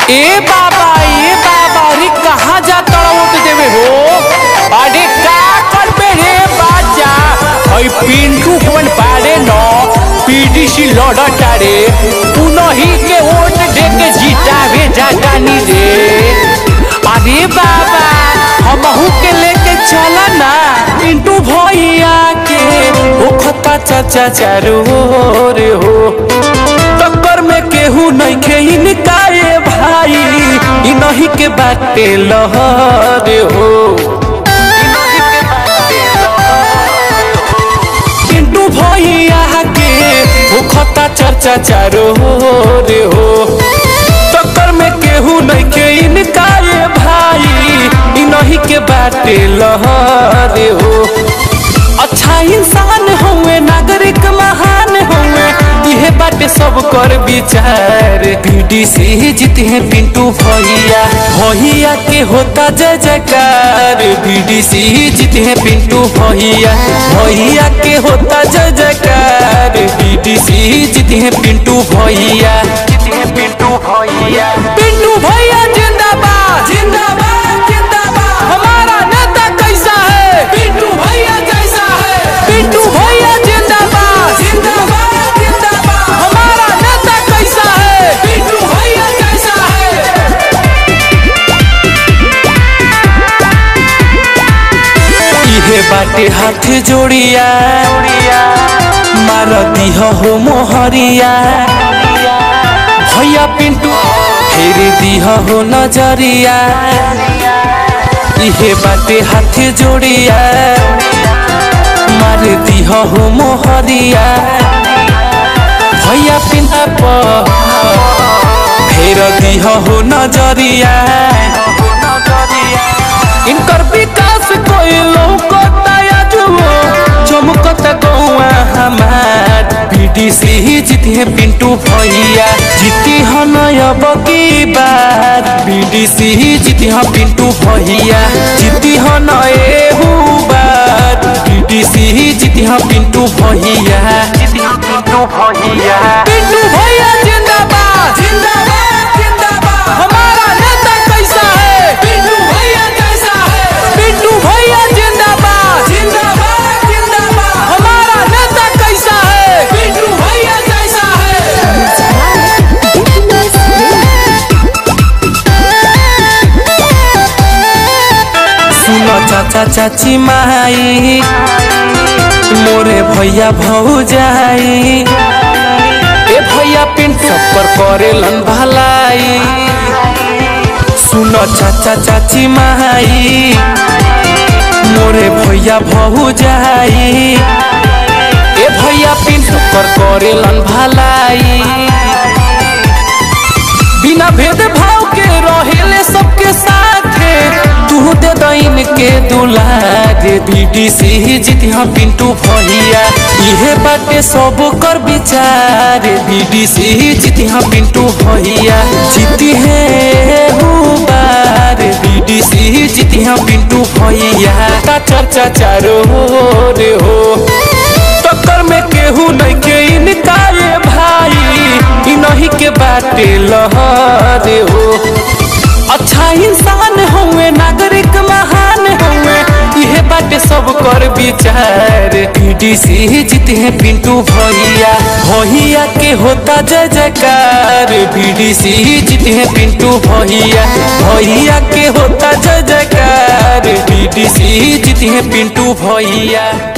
ए बाबा ए बाबा रे कहाँ जा तड़वत देवे हो अरे का करबे रे बाजा हई पिंटू कोन पारे न पीडीसी लड़ता रे उनही के वोट दे के जितावे जातानी रे अरे बाबा हमहू के लेके चला ना पिंटू भैया के ओखता चाचा चारू रे हो टक्कर में केहू नइखे इनकाए भाई इ नहीं के बाटे लहर हो पिंटू भैया के भूखता चर्चा चारो रे हो टक्कर में केहू नइखे इनकाए भाई इ नहीं के बाटे लहर हो अच्छा इंसान हुए नागरिक महान हुए इहे बाटे सब कर विचार बीडीसी जीते हैं पिंटू भैया भैया के होता जय जयकार बीडीसी जीते हैं पिंटू भैया भैया के होता जय जयकार बीडीसी जीते हैं पिंटू भैया जीते हैं पिंटू भैया पिंटू भैया जिंदाबाद जिंदाबाद जिंदाबाद हमारा नेता कैसा है पिंटू भैया कैसा है पिंटू भैया जिंदाबाद जिंदाबाद जिंदाबाद हमारा नेता कैसा है पिंटू भैया कैसा है इहे बाटे हाथ जोड़िया मार दिह हो मोहरिया भैया पिंटू फेर दिह हो नजरिया इहे बाटे हाथ जोड़िया मार दिह हो मोहरिया भैया पिंटा पर फेर दिह हो नजरिया इनकर विकास कोई लौकता या जुओ चमकता गौआ हमार बीडीसी जीती है पिंटू भैया जीती है नयब की बार बीडीसी जीती है पिंटू भैया जीती है नए बार बीडीसी जीती है पिंटू भैया जीती है पिंटू भैया पिंटू भैया जिंदाबाद जिंदाबाद जिंदाबाद हमारा नेता कैसा है पिंटू भैया कैसा है पिंटू भैया जिंदाबाद जिंदाबाद जिंदाबाद हमारा नेता कैसा है पिंटू भैया कैसा है सुनो चाचा चाची माई मोरे भैया भौजाई ए भैया पिंटू पर करेलन भलाई सुनो चाचा चाची माई मोरे भैया भौजाई ए भैया पिंटू पर करेलन भलाई बिना भेद भाव के रहेले सबके साथे तू दे दैन के दुलार बीडीसी जीती हाँ पिंटू भैया इहे बाटे सब कर विचार बीडीसी जीती हाँ पिंटू भैया जीती है बार बीडीसी जीती हाँ पिंटू भैया का चर्चा चारो रे हो टक्कर में केहू नहीं के इनकारे भाई इ नहीं के बाटे लहरे हो अच्छा इंसान हुए नागरिक महान हुए इहे बाटे सब कर विचार बीडीसी जीते हैं पिंटू भैया भैया के होता जय जयकार बीडीसी जीते हैं पिंटू भैया भैया के होता जय जयकार बीडीसी जीते हैं पिंटू भैया